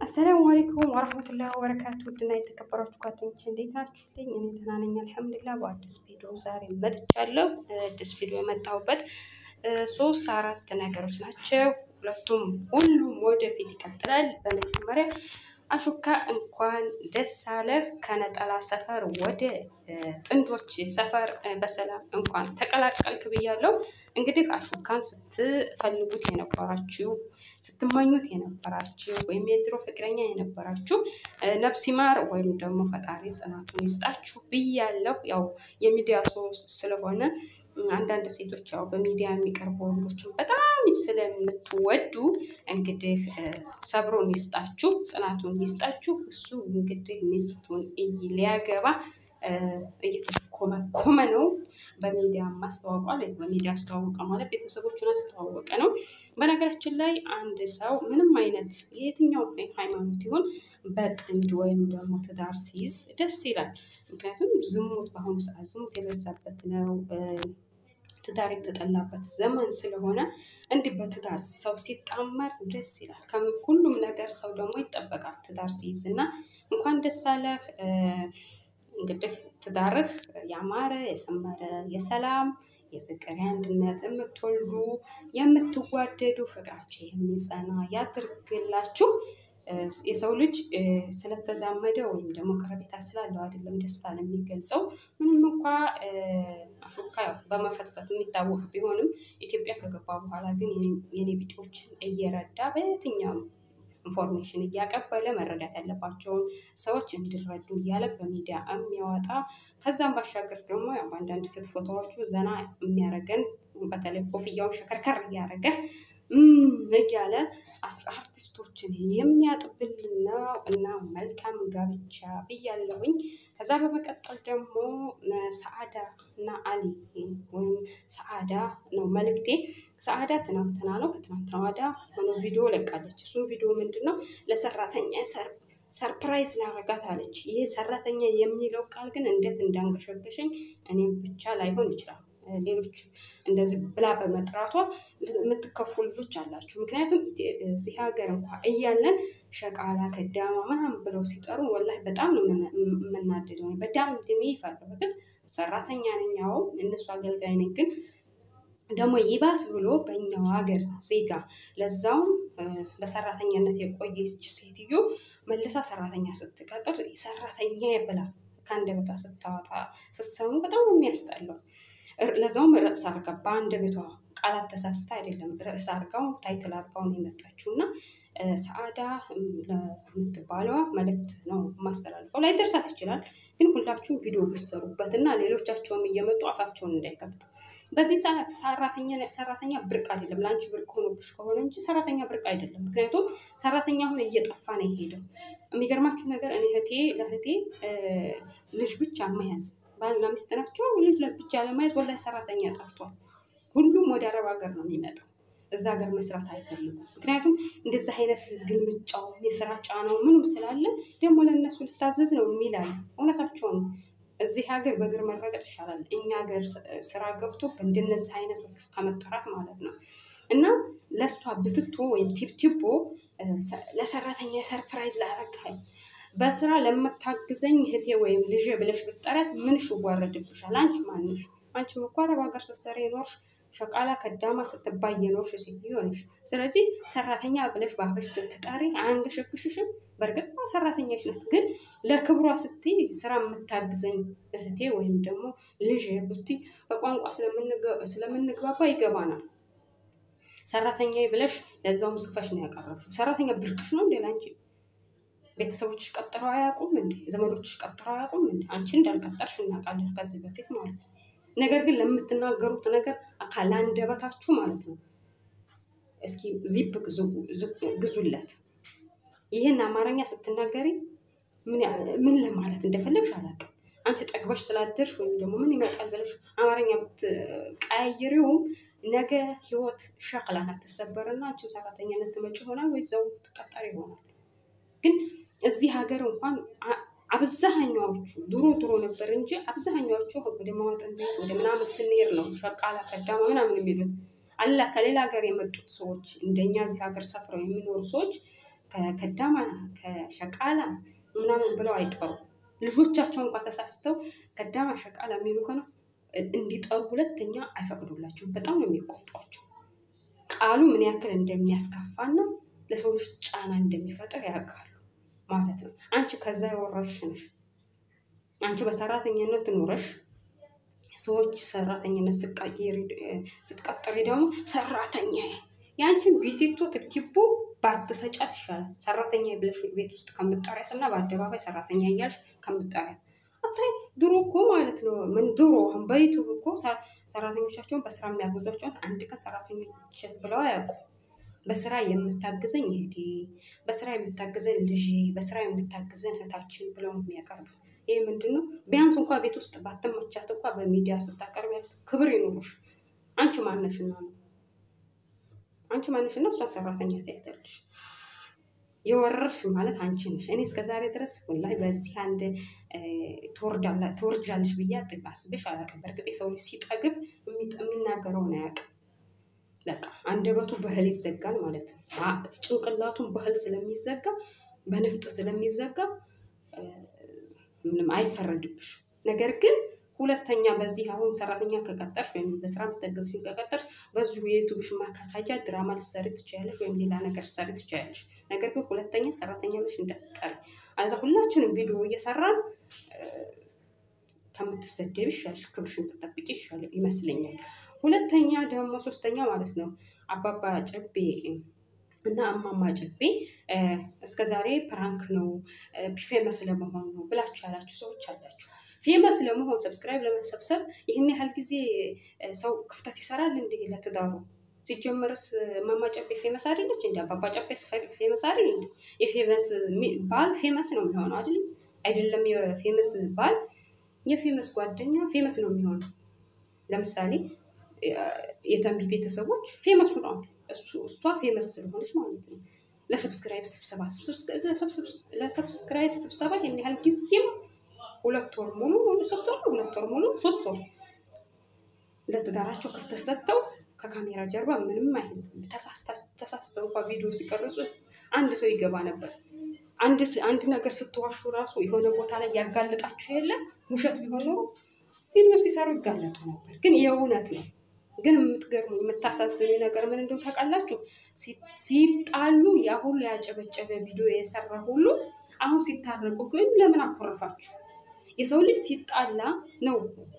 አሰላሙ አለይኩም ወረህመቱላሂ ወበረካቱ ውድና የተከበራችሁ ጓደኞች እንዴት ናችሁልኝ? እኔ ደህና ነኝ አልሐምዱሊላህ። በአዲስ ቪዲዮ ዛሬ መጥቻለሁ። አዲስ ቪዲዮ የመጣሁበት ሶስት አራት ነገሮች ናቸው። ሁለቱም ሁሉም ወደፊት ይቀጥላል። በመጀመሪያ አሹካ እንኳን ደስ አለህ ከነጠላ ሰፈር ወደ ጥንዶች ሰፈር በሰላም እንኳን ተቀላቀልክ ብያለሁ። እንግዲህ አሹካን ስትፈልጉት የነበራችሁ ስትመኙት የነበራችሁ ወይም የድሮ ፍቅረኛ የነበራችሁ ነፍስ ይማር ወይም ደግሞ ፈጣሪ ጽናቱን ይስጣችሁ ብያለሁ። ያው የሚዲያ ሰው ስለሆነ አንዳንድ ሴቶች ያው በሚዲያ የሚቀርቡ ወንዶችን በጣም ስለምትወዱ እንግዲህ ሰብሮን ይስጣችሁ፣ ጽናቱን ይስጣችሁ። እሱ እንግዲህ ሚስቱን ሊያገባ እየተኮመኮመ ነው። በሚዲያ ማስተዋወቋል። በሚዲያ አስተዋወቀ ማለት ቤተሰቦቹን አስተዋወቀ ነው። በነገራችን ላይ አንድ ሰው ምንም አይነት የትኛው ሃይማኖት ይሁን በጥንድ ወይም ደግሞ ትዳር ሲይዝ ደስ ይላል። ምክንያቱም ዝሙት በአሁኑ ሰዓት ዝሙት የበዛበት ነው። ትዳር የተጠላበት ዘመን ስለሆነ እንዲህ በትዳር ሰው ሲጣመር ደስ ይላል። ሁሉም ነገር ሰው ደግሞ ይጠበቃል ትዳር ሲይዝ እና እንኳን ደስ አለህ። እንግዲህ ትዳርህ ያማረ የሰመረ የሰላም የፍቅር የአንድነት የምትወልዱ የምትዋደዱ ፍቅራችሁ የሚጸና ያድርግላችሁ። የሰው ልጅ ስለተዛመደ ወይም ደግሞ ቀረቤታ ስላለው አይደለም ደስታን የሚገልጸው። ምንም እንኳ አሹካ በመፈትፈት የሚታወቅ ቢሆንም ኢትዮጵያ ከገባ በኋላ ግን የኔ ቢጤዎችን እየረዳ በየትኛውም ኢንፎርሜሽን እያቀበለ መረዳት ያለባቸውን ሰዎች እንዲረዱ እያለ በሚዲያ የሚያወጣ ከዛም ባሻገር ደግሞ በአንዳንድ ፍትፎታዎቹ ዘና የሚያደርገን በተለይ ኮፍያውን ሸከርከር እያደረገ እያለ አርቲስቶችን የሚያጥብልን ነው እና መልካም ጋብቻ ብያለሁኝ። ከዛ በመቀጠል ደግሞ ሰአዳ እና አሊ ወይም ሰአዳ ነው መልእክቴ። ሰአዳ ትናንትና ነው ከትናንትና ወዲያ ሆነ ቪዲዮ ለቃለች። እሱም ቪዲዮ ምንድን ነው ለሰራተኛ ሰርፕራይዝ ላረጋት አለች። ይህ ሰራተኛ የሚለው ቃል ግን እንዴት እንዳንገሸገሸኝ እኔም ብቻ ላይሆን ይችላል ሌሎች እንደዚህ ብላ በመጥራቷ የምትከፉ ልጆች አላችሁ። ምክንያቱም እዚህ ሀገር እንኳ እያለን ሸቃላ ከዳማ ምናምን ብለው ሲጠሩ ወላሂ በጣም ነው የምናደደው። በጣም ድሜ ይፈርበትት ሰራተኛ ነኝ፣ አዎ እነሱ አገልጋይ ነኝ። ግን ደግሞ ይባስ ብሎ በእኛው ሀገር ዜጋ ለዛውም በሰራተኛነት የቆየች ሴትዮ መልሳ ሰራተኛ ስትቀጥር ሰራተኛ ብላ ከአንደበቷ ስታወጣ ስትሰሙ በጣም የሚያስጠላው ለዛውም ርዕስ አርጋ በአንድ ቤቷ ቃላት ተሳስታ አይደለም ርዕስ አርጋው ታይትል አርጋው ነው የመጣችው እና ሰአዳ ለምትባለዋ መልእክት ነው ማስተላልፈው። ላይ ደርሳት ይችላል፣ ግን ሁላችሁም ቪዲዮ ብሰሩበት እና ሌሎቻቸውም እየመጡ አፋቸውን እንዳይከፍቱ። በዚህ ሰዓት ሰራተኛ ሰራተኛ ብርቅ አይደለም። ለአንቺ ብርቅ ሆኖብሽ ከሆነ እንጂ ሰራተኛ ብርቅ አይደለም። ምክንያቱም ሰራተኛ አሁን እየጠፋ ነው የሄደው። የሚገርማችሁ ነገር እኔ እህቴ ለእህቴ ልጅ ብቻ መያዝ ባልና ሚስት ናቸው። ልጅ ብቻ ለማየት ወላሂ ሰራተኛ ጠፍቷል። ሁሉም ወደ አረብ ሀገር ነው የሚመጣው። እዛ ሀገር መስራት አይፈልጉም። ምክንያቱም እንደዚህ አይነት ግልምጫው የስራ ጫናው ምንም ስላለ ደግሞ ለእነሱ ልታዘዝ ነው የሚላል። እውነታቸውን እዚህ ሀገር በእግር መረገጥ ይሻላል። እኛ ሀገር ስራ ገብቶ በእንደነዚህ አይነቶቹ ከመጠራት ማለት ነው እና ለእሷ ብትቶ ወይም ቲፕቲቦ ለሰራተኛ ሰርፕራይዝ ላረግሃል በስራ ለምታግዘኝ እህቴ ወይም ልጄ ብለሽ ብትጠሪያት ምንሽ ይዋረድብሻል? አንቺ ማንሽ? አንቺም እኮ አረብ ሀገር ስትሰሪ የኖርሽ ሸቃላ ከዳማ ስትባይ የኖርሽ ሴትዮ ነሽ። ስለዚህ ሰራተኛ ብለሽ በአፍሽ ስትጠሪ አያንገሸግሽሽም? በእርግጥ ሰራተኛሽ ናት፣ ግን ለክብሯ ስትይ ስራ የምታግዘኝ እህቴ ወይም ደግሞ ልጄ ብትይ በቋንቋ ስለምንግባባ ይገባናል። ሰራተኛ ብለሽ ለዛውም ዝፈሽ ነው ያቀረብሽው። ሰራተኛ ብርቅሽ ነው እንዴ ላንቺ? ቤተሰቦችሽ ቀጥረው አያውቁም እንዴ? ዘመዶችሽ ቀጥረው አያውቁም እንዴ? አንቺ እንዳልቀጠርሽ እናውቃለን ከዚህ በፊት ማለት ነው። ነገር ግን ለምትናገሩት ነገር ካላንደበታችሁ ማለት ነው እስኪ ዚፕ ግዙለት። ይህን አማርኛ ስትናገሪ ምን ለማለት እንደፈለግሽ አላውቅም። አንቺ ጠግበሽ ስላደርሽ ወይም ደግሞ ምን ይመጣል ብለሽ አማርኛ ብትቀያየሪውም ነገ ህይወት ሸክላ ናት ትሰበርና አንቺም ሰራተኛነት ትመጪ ይሆናል ወይ ዘው ትቀጠር ይሆናል። ግን እዚህ ሀገር እንኳን አብዛኛዎቹ ድሮ ድሮ ነበር እንጂ አብዛኛዎቹ ወደ ማወጠን ቤት ወደ ምናምን ስንሄድ ነው ሸቃላ ከዳማ ምናምን የሚሉት አላ ከሌላ ሀገር የመጡት ሰዎች እንደኛ እዚህ ሀገር ሰፍረው የሚኖሩ ሰዎች ከከዳማ ከሸቃላ ምናምን ብለው አይጠሩም። ልጆቻቸው እንኳ ተሳስተው ከዳማ ሸቃላ የሚሉ ከሆነ እንዲጠሩ ሁለተኛ አይፈቅዱላቸውም። በጣም ነው የሚቆጧቸው። ቃሉ ምን ያክል እንደሚያስከፋና ለሰው ልጅ ጫና እንደሚፈጥር ያውቃሉ ማለት ነው። አንቺ ከዛ የወረድሽ ነሽ። አንቺ በሰራተኝነት ኑረሽ ሰዎች ሰራተኝነት ስትቀጥሪ ደግሞ ሰራተኛ የአንቺን ቤቲቶ ትኪቦ ባትሰጫት ይሻላል። ሰራተኛ ብለሽ ቤት ውስጥ ከምጠሪያት እና በአደባባይ ሰራተኛ እያልሽ ከምጠሪያት አታይ ድሮ እኮ ማለት ነው። ምን ድሮ በዩቱብ እኮ ሰራተኞቻቸውን በስራ የሚያግዟቸውን አንድ ቀን ሰራተኞች ብለው አያውቁ። በስራ የምታግዘኝ እህቴ፣ በስራ የምታግዘን ልጄ፣ በስራ የምታግዘን እህታችን ብለው የሚያቀርቡት ይህ ምንድን ነው? ቢያንስ እንኳ ቤት ውስጥ ባትመቻት እንኳ በሚዲያ ስታቀርቢያት ክብር ይኑሩሽ። አንቺ ማነሽና ነው? አንቺ ማነሽና እሷን ሰራተኛ ታያታለሽ? የወረርሽ ማለት አንቺ ነሽ። እኔ እስከዛሬ ድረስ ወላሂ በዚህ አንድ ትወርጃለሽ ብዬ አስቤሽ አላውቅም። በእርግጥ የሰው ልጅ ሲጠግብ የሚናገረውን አያውቅም። በቃ አንደበቱ በህል ይዘጋል ማለት ነው። ጭንቅላቱን በህል ስለሚዘጋ በንፍጥ ስለሚዘጋ ምንም አይፈረድብሽ። ነገር ግን ሁለተኛ በዚህ አሁን ሰራተኛ ከቀጠርሽ ወይም በስራ ምትተገዝሽ ከቀጠርሽ በዚሁ የዩቱብሽ ማካካጃ ድራማ ልትሰሪ ትችያለሽ፣ ወይም ሌላ ነገር ልትሰሪ ትችያለሽ። ነገር ግን ሁለተኛ ሰራተኛ ብለሽ እንዳትጠሪ። አለዛ ሁላችንም ቪዲዮ እየሰራን ከምትሰደብ ይሻልሽ፣ ክብርሽን ብትጠብቂ ይሻል ይመስለኛል። ሁለተኛ ደግሞ ሶስተኛ ማለት ነው አባባ ጨቤ እና እማማ ጨቤ እስከ ዛሬ ፕራንክ ነው ፌመስ ለመሆን ነው ብላችሁ ያላችሁ ሰዎች አላችሁ። ፌመስ ለመሆን ሰብስክራይብ ለመሰብሰብ ይህን ያህል ጊዜ ሰው ክፍተት ይሰራል እንዴ ለትዳሩ? ሲጀመርስ እማማ ጨቤ ፌመስ አይደለች እንዲ አባባ ጨቤ ፌመስ አይደል እንዲ? የፌመስ ባል ፌመስ ነው የሚሆነው አይደል? አይደለም የፌመስ ባል የፌመስ ጓደኛ ፌመስ ነው የሚሆነው። ለምሳሌ የተንቢ ቤተሰቦች ፌመስ ሆነዋል። እሷ ፌመስ ስለሆነች ማለት ነው። ለሰብስክራይብ ስብሰባ ለሰብስክራይብ ስብሰባ ይህን ያህል ጊዜም ሁለት ወር ሙሉ ሶስት ወር ሁለት ወር ሙሉ ሶስት ወር ለትዳራቸው ክፍተት ሰጥተው ከካሜራ ጀርባ ምንም አይልም። ተሳስተው እንኳ ቪዲዮ ሲቀርጹ አንድ ሰው ይገባ ነበር። አንድ ነገር ስትዋሹ ራሱ የሆነ ቦታ ላይ ያጋልጣችሁ የለም ውሸት ቢሆን ኖሮ ቪዲዮ ሲሰሩ ይጋለጡ ነበር። ግን የእውነት ነው። ግን የምትገርሙ የምታሳዝኑ ነገር ምን እንደው ታውቃላችሁ? ሲጣሉ ያ ሁሉ ያጨበጨበ ቪዲዮ የሰራ ሁሉ አሁን ሲታረቁ ግን ለምን አኮረፋችሁ? የሰው ልጅ ሲጣላ ነው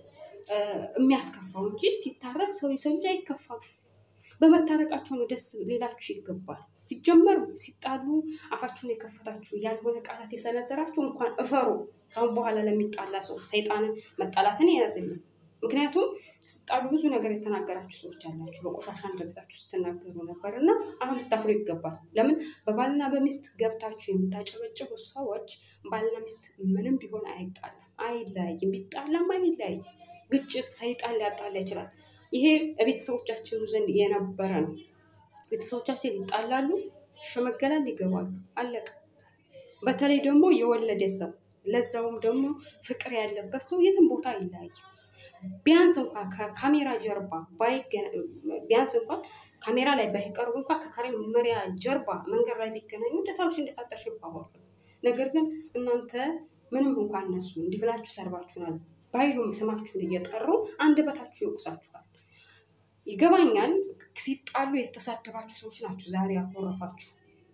የሚያስከፋው እንጂ ሲታረቅ ሰው የሰው ልጅ አይከፋም። በመታረቃቸው ነው ደስ ሌላችሁ ይገባል። ሲጀመር ሲጣሉ አፋችሁን የከፈታችሁ ያልሆነ ቃላት የሰነዘራችሁ እንኳን እፈሩ። ካሁን በኋላ ለሚጣላ ሰው ሰይጣንን መጣላትን የያዝልን። ምክንያቱም ስጣሉ ብዙ ነገር የተናገራችሁ ሰዎች አላችሁ። በቆሻሻ እንደበታችሁ ስትናገሩ ነበር እና አሁን ልታፍሩ ይገባል። ለምን በባልና በሚስት ገብታችሁ የምታጨበጭቡ ሰዎች ባልና ሚስት ምንም ቢሆን አይጣላም፣ አይለያይም። ቢጣላም አይለያይም። ግጭት ሰይጣን ሊያጣላ ይችላል። ይሄ ቤተሰቦቻችን ዘንድ የነበረ ነው። ቤተሰቦቻችን ይጣላሉ፣ ይሸመገላል፣ ይገባሉ። አለቀ። በተለይ ደግሞ የወለደ ሰው ለዛውም ደግሞ ፍቅር ያለበት ሰው የትም ቦታ አይለያይም። ቢያንስ እንኳን ከካሜራ ጀርባ ቢያንስ እንኳን ካሜራ ላይ ባይቀርቡ እንኳን ከካሜራ ጀርባ መንገድ ላይ ቢገናኙ እንደታውሽ እንደታጠርሽ ይባባሉ። ነገር ግን እናንተ ምንም እንኳን እነሱ እንዲህ ብላችሁ ሰርባችሁናል ባይሉም ስማችሁን እየጠሩ አንደበታችሁ ይወቅሳችኋል። ይገባኛል። ሲጣሉ የተሳደባችሁ ሰዎች ናችሁ ዛሬ ያኮረፋችሁ።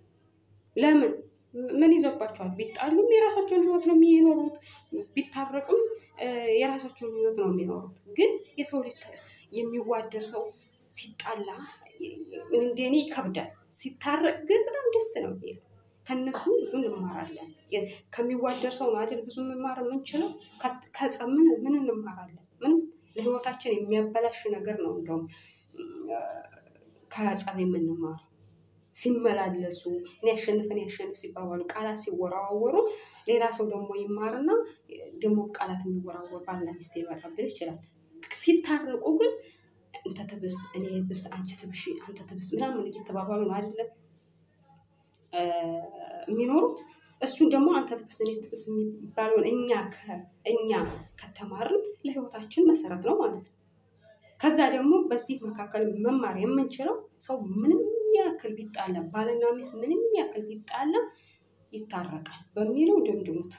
ለምን ምን ይዞባቸዋል? ቢጣሉም የራሳቸውን ህይወት ነው የሚኖሩት፣ ቢታረቅም የራሳቸውን ህይወት ነው የሚኖሩት። ግን የሰው ልጅ የሚዋደር ሰው ሲጣላ እንደኔ ይከብዳል። ሲታረቅ ግን በጣም ደስ ነው የሚል ከነሱ ብዙ እንማራለን። ከሚዋደር ሰው ነው አይደል ብዙ መማር የምንችለው። ከጸብ ምን ምን እንማራለን? ምንም ለህይወታችን የሚያበላሽ ነገር ነው እንደውም ከጸብ የምንማረው ሲመላለሱ እኔ ያሸንፍ እኔ ያሸንፍ ሲባባሉ ቃላት ሲወራወሩ ሌላ ሰው ደግሞ ይማርና ደግሞ ቃላት የሚወራወር ባልና ሚስት ሊመጣብን ይችላል። ሲታረቁ ግን እንተ ትብስ እኔ ብስ አንቺ ትብሽ አንተ ትብስ ምናምን እየተባባሉ ነው አይደለ የሚኖሩት። እሱን ደግሞ አንተ ትብስ እኔ ትብስ የሚባለውን እኛ እኛ ከተማርን ለህይወታችን መሰረት ነው ማለት ነው። ከዛ ደግሞ በዚህ መካከል መማር የምንችለው ሰው ምንም ያክል ቢጣላ ባልና ሚስት ምንም ያክል ቢጣላ ይታረቃል በሚለው ድምድሙት።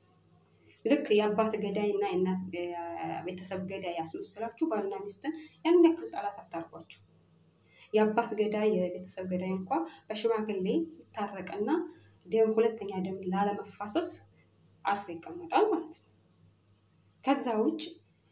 ልክ የአባት ገዳይ እና የእናት ቤተሰብ ገዳይ ያስመስላችሁ ባልና ሚስትን ያን ያክል ጠላት አታርጓቸው። የአባት ገዳይ የቤተሰብ ገዳይ እንኳ በሽማግሌ ይታረቅና ደም ሁለተኛ ደም ላለመፋሰስ አርፎ ይቀመጣል ማለት ነው። ከዛ ውጭ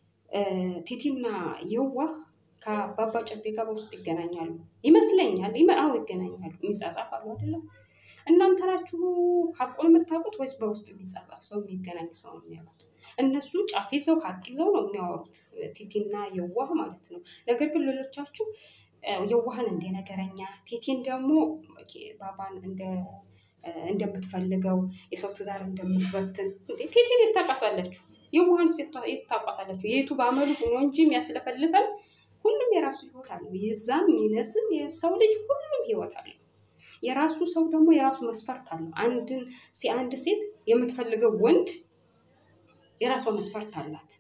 ቲቲና የዋህ ከአባባ ጨቤ ጋር በውስጥ ይገናኛሉ ይመስለኛል። አዎ ይገናኛሉ። የሚጻጻፋሉ አይደለም። እናንተ ናችሁ ሀቁን የምታውቁት ወይስ በውስጥ የሚጻጻፍ ሰው የሚገናኝ ሰው ነው የሚያውቁት? እነሱ ጫፍ ይዘው ሀቅ ይዘው ነው የሚያወሩት፣ ቲቲና የዋህ ማለት ነው። ነገር ግን ሌሎቻችሁ የዋህን እንደ ነገረኛ፣ ቲቲን ደግሞ ባባን እንደ እንደምትፈልገው የሰው ትዳር እንደምትበትን እንዴ ቲቲን የታውቃታላችሁ? የዋህን የታውቃታላችሁ? የቱ በአመሉ ሆኖ እንጂ የሚያስለፈልፈን ሁሉም የራሱ ህይወት አለው። ይብዛም ይነስም የሰው ልጅ ሁሉም ህይወት አለው። የራሱ ሰው ደግሞ የራሱ መስፈርት አለው። አንድን አንድ ሴት የምትፈልገው ወንድ የራሷ መስፈርት አላት።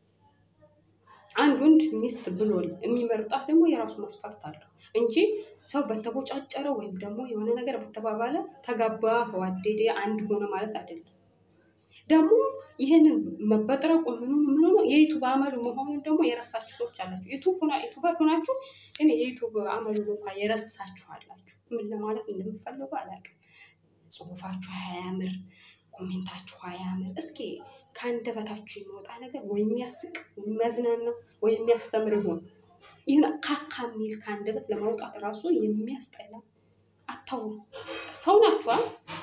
አንድ ወንድ ሚስት ብሎ የሚመርጣት ደግሞ የራሱ መስፈርት አለው እንጂ ሰው በተቦጫጨረ ወይም ደግሞ የሆነ ነገር በተባባለ ተጋባ፣ ተዋደደ፣ አንድ ሆነ ማለት አይደለም። ደግሞ ይህንን መበጥረቁ ምኑ ምኑ የዩቱብ አመሉ መሆኑን ደግሞ የረሳችሁ ሰዎች አላችሁ። ዩቱበር ሆናችሁ ግን የዩቱብ አመሉ እንኳ የረሳችሁ አላችሁ። ምን ለማለት እንደምፈልጉ አላውቅም። ጽሁፋችሁ አያምር፣ ኮሜንታችሁ አያምር። እስኪ ከአንደበታችሁ የሚወጣ ነገር ወይ የሚያስቅ የሚያዝናና ወይ የሚያስተምር ይሆን? ይህን ካካ የሚል ከአንደበት ለማውጣት ራሱ የሚያስጠላ አታውሩ። ሰው ናችኋል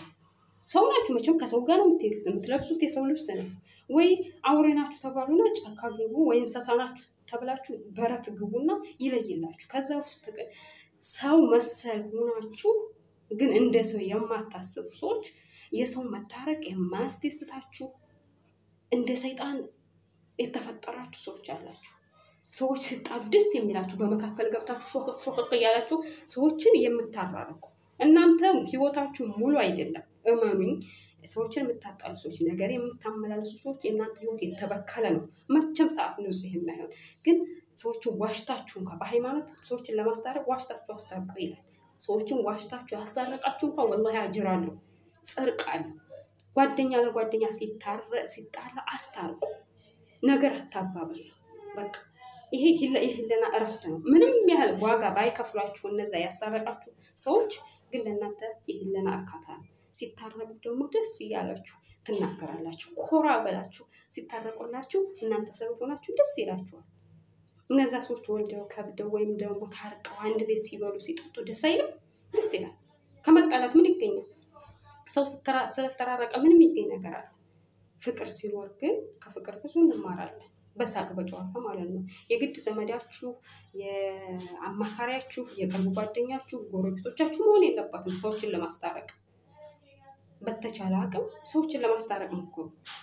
ሰው ናችሁ። መቼም ከሰው ጋር ነው የምትሄዱት። የምትለብሱት የሰው ልብስ ነው። ወይ አውሬ ናችሁ ተባሉና ጫካ ግቡ፣ ወይ እንስሳ ናችሁ ተብላችሁ በረት ግቡና ይለይላችሁ። ከዛ ውስጥ ግን ሰው መሰል ሆናችሁ ግን እንደ ሰው የማታስቡ ሰዎች፣ የሰው መታረቅ የማያስደስታችሁ እንደ ሰይጣን የተፈጠራችሁ ሰዎች አላችሁ። ሰዎች ሲጣሉ ደስ የሚላችሁ በመካከል ገብታችሁ ሾክክ ሾክክ እያላችሁ ሰዎችን የምታራርቁ እናንተ ህይወታችሁ ሙሉ አይደለም። እመኑኝ። ሰዎችን የምታጣሉ ሰዎች፣ ነገር የምታመላለሱ ሰዎች የእናንተ ህይወት የተበከለ ነው። መቼም ሰዓት ንጹህ የማይሆን ግን ሰዎችን ዋሽታችሁ እንኳ በሃይማኖት ሰዎችን ለማስታረቅ ዋሽታችሁ አስታርቁ ይላል። ሰዎችን ዋሽታችሁ ያስታረቃችሁ እንኳ ወላሂ አጅር አለው፣ ጽድቅ አለው። ጓደኛ ለጓደኛ ሲጣላ አስታርቁ፣ ነገር አታባብሱ። በቃ ይሄ የህሊና እረፍት ነው። ምንም ያህል ዋጋ ባይከፍሏችሁ እነዛ ያስታረቃችሁ ሰዎች ግን ለእናንተ የህሊና እርካታ ነው። ሲታረቁ ደግሞ ደስ እያላችሁ ትናገራላችሁ። ኮራ በላችሁ ሲታረቁላችሁ እናንተ ሰበብ ሆናችሁ ደስ ይላችኋል። እነዛ ሰዎች ወልደው ከብደው ወይም ደግሞ ታርቀው አንድ ቤት ሲበሉ ሲጠጡ ደስ አይልም? ደስ ይላል። ከመጣላት ምን ይገኛል? ሰው ስለተራረቀ ምንም ይገኝ ነገር አለ? ፍቅር ሲኖር ግን ከፍቅር ብዙ እንማራለን። በሳቅ በጨዋታ ማለት ነው። የግድ ዘመዳችሁ፣ የአማካሪያችሁ፣ የቅርብ ጓደኛችሁ፣ ጎረቤቶቻችሁ መሆን የለባትም ሰዎችን ለማስታረቅ በተቻለ አቅም ሰዎችን ለማስታረቅ ሞክሩ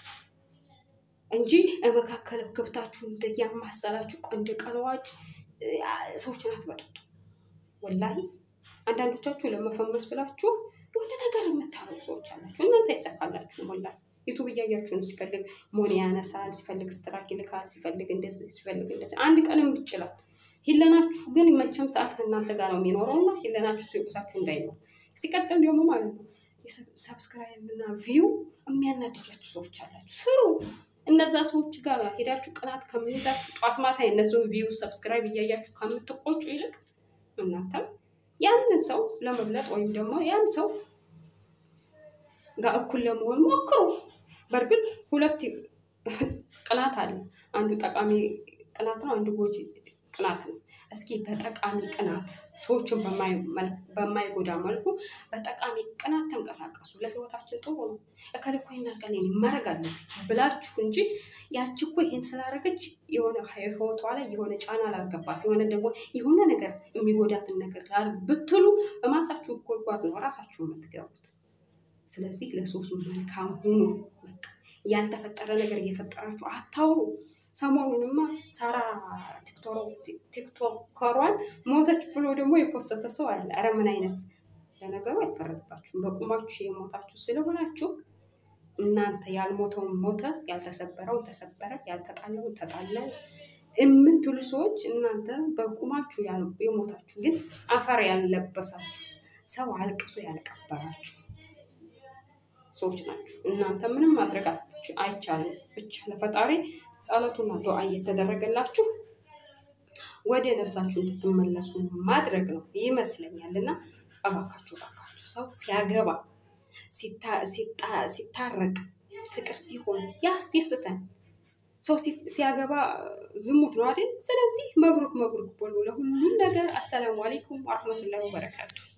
እንጂ መካከል ክብታችሁ እንደያማሰላችሁ እንደ ቀለዋጭ ሰዎችን አትበጠጡ። ወላሂ አንዳንዶቻችሁ ለመፈመስ ብላችሁ የሆነ ነገር የምታረጉ ሰዎች አላችሁ። እናንተ አይሳካላችሁም። ወላሂ ዩቱብ እያያችሁ ነው። ሲፈልግ ሞኒ ያነሳል፣ ሲፈልግ ስትራክ ይልካል፣ ሲፈልግ እንደዚህ ሲፈልግ እንደዚህ። አንድ ቀንም ይችላል። ሂለናችሁ ግን መቼም ሰዓት ከእናንተ ጋር ነው የሚኖረው እና ሂለናችሁ ሲወቅሳችሁ እንዳይኖር ሲቀጥል ደግሞ ማለት ነው ሰብስክራይብ እና ቪው የሚያናድጃችሁ ሰዎች አላችሁ። ስሩ። እነዛ ሰዎች ጋር ሄዳችሁ ቅናት ከሚይዛችሁ ጧት ማታ የነዚውን ቪው ሰብስክራይብ እያያችሁ ከምትቆጩ ይልቅ እናንተም ያንን ሰው ለመብለጥ ወይም ደግሞ ያን ሰው ጋር እኩል ለመሆን ሞክሩ። በእርግጥ ሁለት ቅናት አለ። አንዱ ጠቃሚ ቅናት ነው፣ አንዱ ጎጂ ቅናት ነው። እስኪ በጠቃሚ ቅናት ሰዎችን በማይጎዳ መልኩ በጠቃሚ ቅናት ተንቀሳቀሱ። ለህይወታችን ጥሩ ነው። እከሌ እኮ ይሄን አድርጋለች ማድረግ አለብኝ ብላችሁ እንጂ ያቺ እኮ ይሄን ስላደረገች የሆነ ህይወቷ ላይ የሆነ ጫና ላልገባት የሆነ ደግሞ የሆነ ነገር የሚጎዳትን ነገር ላርግ ብትሉ በማሳችሁ ጎድጓድ ነው ራሳችሁ የምትገቡት። ስለዚህ ለሰዎች መልካም ሁኑ። በቃ ያልተፈጠረ ነገር እየፈጠራችሁ አታውሩ። ሰሞኑንማ ሳራ ቲክቶከሯን ሞተች ብሎ ደግሞ የፖሰተ ሰው አለ። ኧረ ምን አይነት ለነገሩ አይፈረድባችሁም። በቁማችሁ የሞታችሁ ስለሆናችሁ እናንተ ያልሞተውን ሞተ፣ ያልተሰበረውን ተሰበረ፣ ያልተጣለውን ተጣለ፣ የምትሉ ሰዎች እናንተ በቁማችሁ የሞታችሁ ግን አፈር ያለበሳችሁ ሰው አልቅሶ ያልቀበራችሁ ሰዎች ናቸው። እናንተ ምንም ማድረግ አይቻልም። ብቻ ለፈጣሪ ጸሎቱና ዱዓ እየተደረገላችሁ ወደ ነፍሳችሁ እንድትመለሱ ማድረግ ነው ይመስለኛል። እና እባካችሁ እባካችሁ ሰው ሲያገባ ሲታረቅ ፍቅር ሲሆን ያስደስተን። ሰው ሲያገባ ዝሙት ነው አይደል? ስለዚህ መብሩክ መብሩክ በሉ ለሁሉም ነገር። አሰላሙ አሌይኩም ወረህመቱላሂ ወበረካቱ